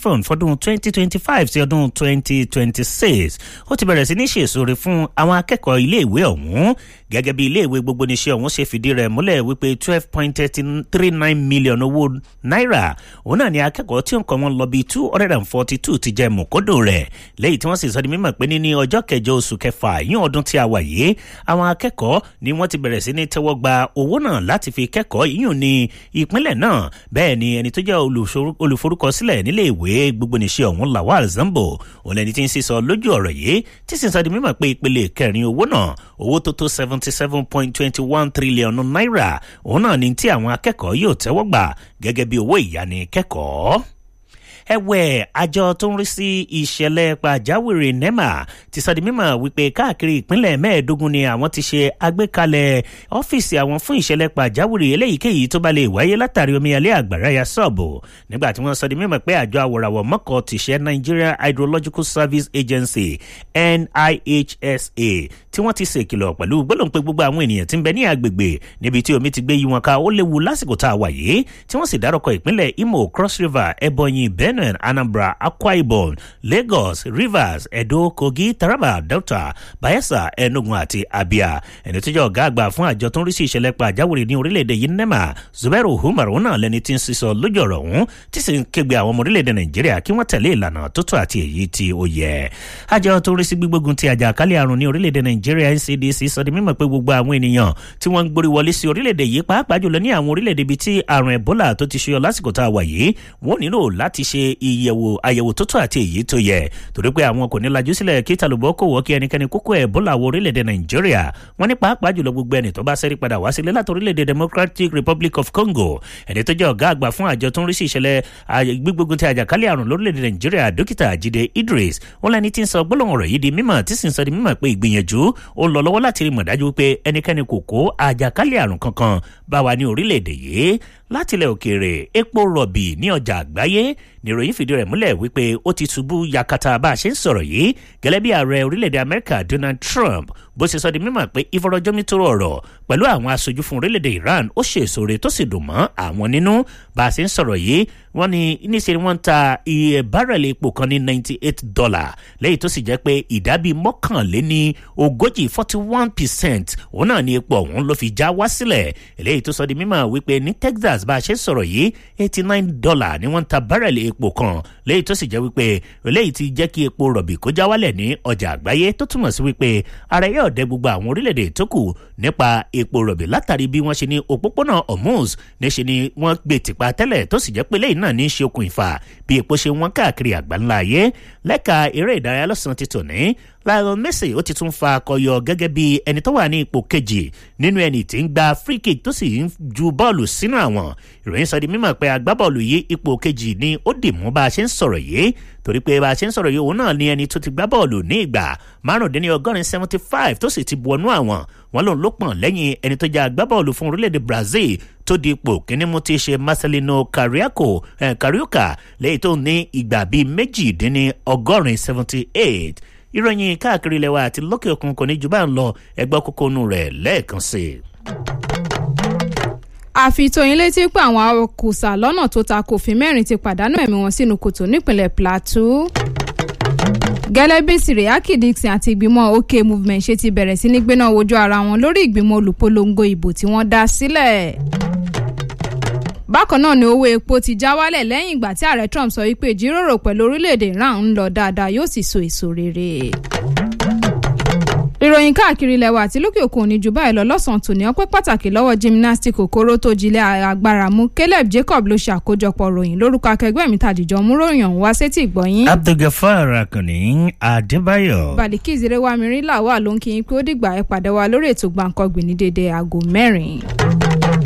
afcon fọdún 2025 sí ọdún 2026 ó ti bẹ̀rẹ̀ sí ní ṣèṣore fún àwọn akẹ́kọ̀ọ́ iléèwé ọ̀hún gẹ́gẹ́ bí iléèwé gbogbo níṣẹ́ ọ̀hún ṣe fìdí rẹ̀ múlẹ̀ wípé twelve point three nine million owó náírà òun náà ni akẹ́kọ̀ọ́ tí nǹkan wọn lọ bí two hundred and forty two ti jẹ mọ̀kódò rẹ̀ lẹ́yìn tí wọ́n sì sọ di mímọ̀ pé ní ọjọ́ kẹjọ oṣù kẹfà yín ọdún tí a wà yìí àwọn akẹ́kọ̀ọ́ ni wọ́n ti bẹ̀rẹ̀ sí ní tẹ́wọ́ gba owó náà láti fi kẹ́kọ̀ọ́ yíyùn ní ìpínlẹ̀ náà bẹ́ẹ̀ ni ẹni tó jẹ́ olùforúkọsílẹ̀ nílé ìwé gbogbo níṣẹ́ ọ̀hún lawal zambo òun lẹni tí ń sísọ lójú ọ̀rọ̀ yìí tí sì ń sọ di mímọ̀ pé ìpele kẹrin owó náà owó tó tó seventy seven point twenty one trillion naira òun náà ni tí àwọn akẹ́kọ̀ọ́ yóò tẹ́wọ́ gbà gẹ́gẹ́ bí owó ìyánikẹ́kọ̀ọ́ ẹ̀wẹ̀ àjọ tó ń rí sí ìṣẹ̀lẹ̀ pàjáwìrì nema ti sọ di mímọ̀ wípé káàkiri ìpínlẹ̀ mẹ́ẹ̀ẹ́dógún ni àwọn ti ṣe àgbékalẹ̀ ọ́fíìsì àwọn fún ìṣẹ̀lẹ̀ pàjáwìrì eléyìíkéyìí tó bá lè wáyé látàrí omíyalé àgbàrá ya sọ́ọ̀bù nígbà tí wọ́n sọ di mímọ̀ pé àjọ àwòràwọ̀ mọ́kọ̀ ti ṣe Nigeria Hydrological Service Agency NIHSA tí wọ́n ti ṣèkìlọ̀ pẹ̀lú gbólóhùn pé gbogbo àwọn ènìyàn tí ń bẹ ní agbègbè níbi tí omi ti gbé yí wọn ká ó léwu lásìkò tá a wà yìí tí wọ́n sì dárúkọ ìpínlẹ̀ Imo Cross River Ebonyi Benue Anambra Akwa Ibom Lagos Rivers Edo Kogi Taraba Delta Bayelsa Enugu àti Abia ẹni tó jẹ́ ọ̀gá àgbà fún àjọ tó ń rí sí ìṣẹ̀lẹ̀ pàjáwìrì ní orílẹ̀-èdè yìí NEMA Zubairu Umar náà lẹni tí ń sísọ lójú ọ̀rọ̀ ọ̀hún tí sì ń kégbe àwọn ọmọ orílẹ̀-èdè Nàìjíríà kí wọ́n tẹ̀lé ìlànà tó tó àti èyí tí ó yẹ. àjọ tó ń rí sí gbígbógun ti àjàkálẹ̀ àrùn ní orílẹ̀-èdè Nàìjíríà NCDC sọ di mímọ̀ pé gbogbo àwọn ènìyàn tí wọ́n ń gborí wọlé sí orílẹ̀-èdè yìí pàápàá jùlọ ní àwọn orílẹ̀-èdè ibi tí àrùn Ebola tó ti ṣe lásìkò tá a wà yìí wọ́n nílò láti ṣe ìyẹ̀wò àyẹ̀wò tó tó àti èyí tó yẹ torí pé àwọn kò ní lajú sílẹ̀ kí tàlùbọ́ kò wọ́ kí ẹnikẹ́ni kókó Ebola wọ orílẹ̀-èdè Nàìjíríà wọ́n ní pàápàá jùlọ gbogbo ẹni tó bá sẹ́rí padà wá sílé láti orílẹ̀-èdè Democratic Republic of Congo ẹni tó jẹ́ ọ̀gá àgbà fún àjọ tó ń rí sí ìṣẹ̀lẹ̀ gbígbógun ti àjàkálẹ̀ àrùn lórílẹ̀-èdè Nàìjíríà dókítà Jídé Idris wọn lẹni tí ń sọ gbólóhùn ọ̀rọ̀ yìí di mímọ̀ tí sì ń sọ di mímọ̀ pé ìgbìyànjú ó ń lọ lọ́wọ́ láti rí mọ̀ dájú pé ẹnikẹ́ni kò kó àjàkálẹ̀ àrùn kankan bá wa ní orílẹ̀-èdè yìí látilẹ̀ òkèèrè epo rọ̀bì ní ọjà àgbáyé níròyìn fìdí rẹ̀ múlẹ̀ wípé ó ti ṣubú yakata bá a ṣe ń sọ̀rọ̀ yìí gẹ́lẹ́ bí ààrẹ orílẹ̀-èdè Amẹ́ríkà Donald Trump bó ṣe sọ di mímọ̀ pé ìfọ̀rọ̀jomitoro ọ̀rọ̀ pẹ̀lú àwọn aṣojú fún orílẹ̀-èdè Iran ó ṣe èsòrè tó sì dùn mọ́ àwọn nínú bá a ṣe ń sọ̀rọ̀ yìí wọ́n ní níṣẹ́ ni wọ́n ń ta iye bárẹ̀lì epo kan ní ninety eight dollar lẹ́yìn tó sì jẹ́ pé ìdábì mọ́kànléní ogójì forty one percent òun náà ni epo ọ̀hún ló fi já wá sílẹ̀ eléyìí tó sọ di mímọ̀ wípé ní Texas bá a ṣe ń sọ̀rọ̀ yìí eighty nine dollar ni wọ́n ń ta bárẹ̀lì epo kan lẹ́yìn tó sì jẹ́ wípé eléyìí ti jẹ́ kí epo rọ̀bì kó já wálẹ̀ ní ọjà àgbáyé tó túmọ̀ sí wípé ara yóò dẹ gbogbo àwọn orílẹ̀-èdè tó kù nípa epo rọ̀bì látàrí bí wọ́n ṣe ní òpópónà Hormuz níṣe ni wọ́n gbé tìpa tẹ́lẹ̀ tó sì jẹ́ pé lẹ́yìn náà ní í ṣe okùn ìfà bí epo ṣe wọ́n káàkiri àgbáńlá ayé lẹ́ka eré ìdárayá lọ́sàn-án ti tòní Lionel Messi ó ti tún fa akọyọ gẹ́gẹ́ bí ẹni tó wà ní ipò kejì nínú ẹni tí ń gba free kick tó sì ń ju bọ́ọ̀lù sínú àwọn ìròyìn sọ di mímọ̀ pé agbábọ́ọ̀lù yìí ipò kejì ni ó dì mú bá a ṣe ń sọ̀rọ̀ yìí torí pé bá a ṣe ń sọ̀rọ̀ yìí òun náà ni ẹni tó ti gbá bọ́ọ̀lù ní ìgbà márùndínlọ́gọ́rin seventy five tó sì ti bu ọnú àwọn wọn lòun ló pọ̀n lẹ́yìn ẹni tó jẹ́ agbábọ́ọ̀lù fún orílẹ̀-èdè Brazil tó di ipò kíní mú ti ṣe Marcelino Carioca eh, Carioca lẹ́yìn tó ní ìgbà bíi méjìdínlọ́gọ́rin seventy eight ìròyìn káàkiri ilẹ̀ wa àti lókè òkun kò ní jù bá ń lọ ẹgbẹ́ kókónú rẹ̀ lẹ́ẹ̀kan sí i. àfitóyin létí pé àwọn awakùsà lọ́nà tó ta kòfin mẹ́rin ti pàdánù ẹ̀mí wọn sínú kòtò nípínlẹ̀ Plateau gẹ́lẹ́ bí siriaki Dixon àti ìgbìmọ̀ OK movement ṣe ti bẹ̀rẹ̀ sí ní gbéná wojú ara wọn lórí ìgbìmọ̀ olùpolongo ìbò tí wọ́n dá sílẹ̀ bákan náà ni owó epo ti já wálẹ̀ lẹ́yìn ìgbà tí ààrẹ Trump sọ wípé ìjíròrò pẹ̀lú orílẹ̀-èdè Iran ń lọ dáadáa yóò sì so èso rere. ìròyìn káàkiri ilẹ̀ wa àti lókè òkun ní jù báyìí lọ lọ́sàn-án tòní ọpẹ́ pàtàkì lọ́wọ́ gymnastic okoro tó jilẹ̀ agbára mú Caleb Jacob ló ṣe àkójọpọ̀ ròyìn lórúkọ akẹgbẹ́ mi tàdíjọ́ mú ròyìn ọ̀hún wá sétí ìgbọ̀nyín. Abdulgafar Akanni Adébáyọ̀. Balikis Rewamiri làwà ló ń kí yín pé ó dìgbà ẹ pàdé wa lórí ètò Gbàǹkangbìn ní dédé aago mẹ́rin.